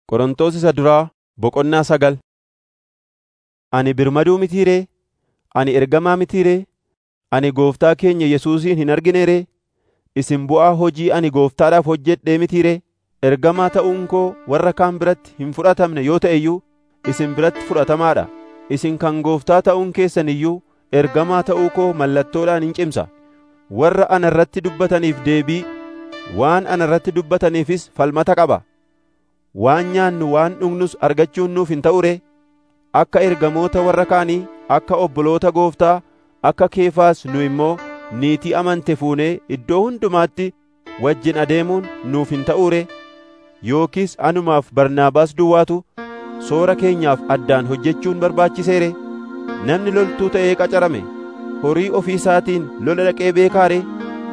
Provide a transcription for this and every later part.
Qorontos isa duraa boqonnaa sagal Ani birmaduu mitii ree? Ani ergamaa mitii ree? Ani gooftaa keenya Yesuusin hin argine ree? Isin bu'aa hojii ani gooftaadhaaf hojjedhee mitii ree? Ergamaa ta'uun koo warra kaan biratti hin fudhatamne yoo ta'e iyyuu isin biratti fudhatamaa dha. Isin kan gooftaa ta'uun keessan iyyuu ergamaa ta'uu koo mallattoodhaan hin cimsa. Warra ana irratti dubbataniif deebii, waan ana irratti dubbataniifis falmata qaba. Waan nyaannu waan dhugnus argachuun nuuf hin ta'u ree? Akka ergamoota warra kaanii, akka obboloota gooftaa, akka Keefaas nu immoo niitii amante fuunee iddoo hundumaatti wajjin adeemuun nuuf hin ta'uu ree? Yookiis anumaaf Barnaabaas duwwaatu soora keenyaaf addaan hojjechuun barbaachisee ree? Namni loltuu ta'ee qacarame horii ofii isaatiin lola dhaqee beekaa ree?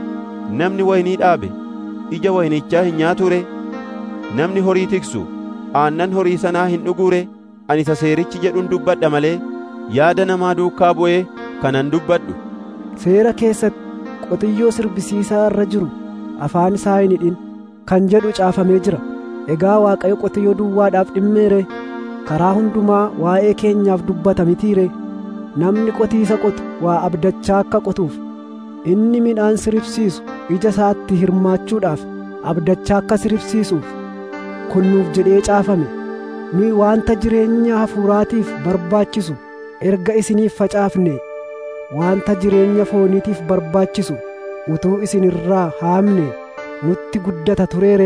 Namni waynii dhaabe ija waynichaa hin nyaatuu ree? Namni horii tiksu aannan horii sanaa hin dhuguu ree? Ani isa seerichi jedhuun dubbadha malee yaada namaa duukaa bu'ee kanan dubbadhu. Seera keessatti qotiyyoo sirbisiisaa irra jiru afaan isaa hin hidhin kan jedhu caafamee jira. Egaa Waaqayyo qotiyyoo duwwaadhaaf dhimmeere karaa hundumaa waa'ee keenyaaf dubbata mitiire namni qotiisa qotu waa abdachaa akka qotuuf inni midhaan siribsiisu ija isaatti hirmaachuudhaaf abdachaa akka siribsiisuuf kun nuuf jedhee caafame nuyi waanta jireenya hafuuraatiif barbaachisu erga isiniif facaafne waanta jireenya fooniitiif barbaachisu utuu isin irraa haamne nutti guddata tureere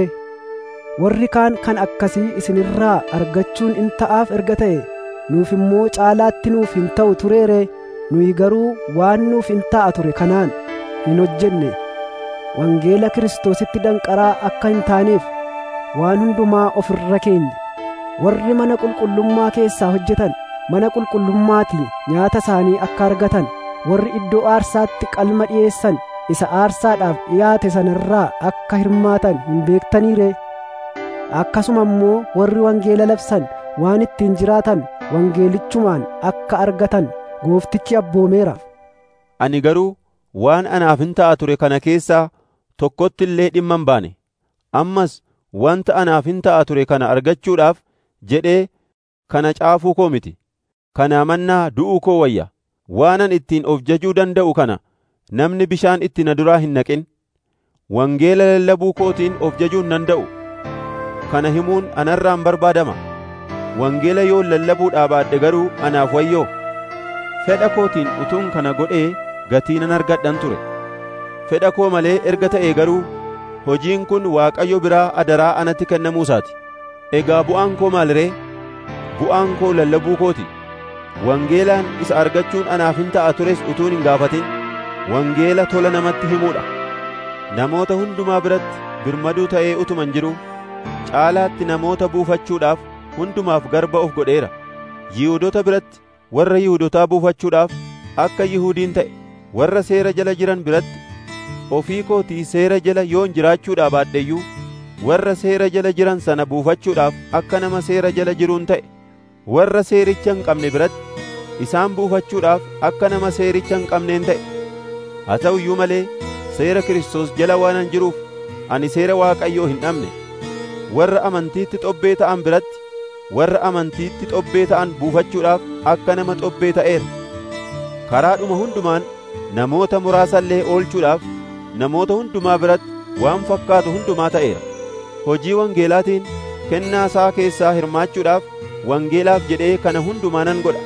warri kaan kan akkasii isinirraa argachuun in ta'aaf erga ta'e nuuf immoo caalaatti nuuf hin ta'u tureere nuyi garuu waan nuuf hin ta'a ture kanaan hin hojjenne wangeela kiristoositti danqaraa akka hin taaneef waan hundumaa of irra keenye warri mana qulqullummaa keessaa hojjetan mana qulqullummaatii nyaata isaanii akka argatan warri iddoo aarsaatti qalma dhi'eessan isa aarsaadhaaf dhiyaate sanarraa akka hirmaatan hin beektaniire akkasuma immoo warri wangeela labsan waan ittiin jiraatan wangeelichumaan akka argatan gooftichi abboomeera. Ani garuu waan anaaf hin ta'a ture kana keessaa tokkotti illee dhimma hin baane. Ammas wanta anaaf hin ta'a ture kana argachuudhaaf jedhee kana caafuu koo miti. Kanaa mannaa du'uu koo wayya. Waanan ittiin of jajuu danda'u kana namni bishaan itti na duraa hin naqin. Wangeela lallabuu kootiin of jajuu hin danda'u. Kana himuun anarraan barbaadama. Wangeela yoon lallabuudhaa baadhe garuu anaaf wayyoo. Fedha kootiin utuun kana godhee gatii nan argadhan ture. Fedha koo malee erga ta'ee garuu hojiin kun Waaqayyo biraa adaraa anatti kennamuusaati. Egaa bu'aan koo maal ree? Bu'aan koo lallabuu kooti. Wangeelaan isa argachuun anaaf hin ta'a tures utuun hin gaafatin. Wangeela tola namatti himuudha. Namoota hundumaa biratti birmaduu ta'ee utuman jiru caalaatti namoota buufachuudhaaf hundumaaf garba of godheera. Yihuudoota biratti warra Yihuudotaa buufachuudhaaf akka Yihuudiin ta'e warra seera jala jiran biratti ofii kootii seera jala yoon jiraachuudhaa baadheyyuu warra seera jala jiran sana buufachuudhaaf akka nama seera jala jiruun ta'e warra seericha hin qabne biratti isaan buufachuudhaaf akka nama seericha hin qabneen ta'e haa ta'u iyyuu malee seera Kiristoos jala waanan jiruuf ani seera Waaqayyoo hin dhabne warra amantiitti xobbee ta'an biratti warra amantiitti xobbee ta'an buufachuudhaaf akka nama xobbee ta'eera. Karaadhuma hundumaan namoota muraasallee oolchuudhaaf namoota hundumaa biratti waan fakkaatu hundumaa ta'eera. Hojii wangeelaatiin kennaa isaa keessaa hirmaachuudhaaf wangeelaaf jedhee kana hundumaa nan godha.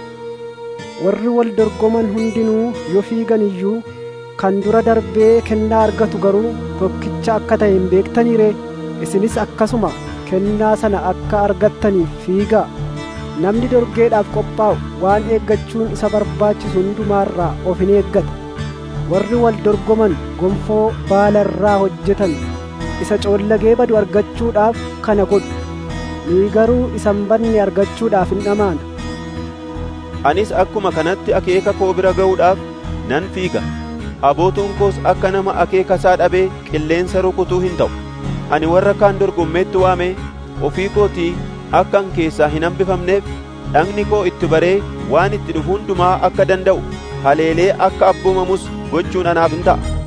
Warri wal dorgoman hundinuu yoo fiigan iyyuu kan dura darbee kennaa argatu garuu tokkicha akka ta'e hin beektaniire isinis akkasuma kennaa sana akka argattaniif fiigaa namni dorgeedhaaf qophaa'u waan eeggachuun isa barbaachisu hundumaarraa of hin eeggata warri wal dorgoman gonfoo baala irraa hojjetan isa coollagee badu argachuudhaaf kana godhu nuyi garuu isa hin badne argachuudhaaf hin dhamaana Anis akkuma kanatti akeeka koo bira ga'uudhaaf nan fiiga. Abootuun koos akka nama akeeka isaa dhabee qilleensa rukutuu hin ta'u. Ani warra kaan dorgommeetti waame ofii kootii akkan keessaa hin hambifamneef dhagni koo itti baree waan itti dhufu hundumaa akka danda'u haleelee akka abboomamus gochuun anaaf hin ta'a.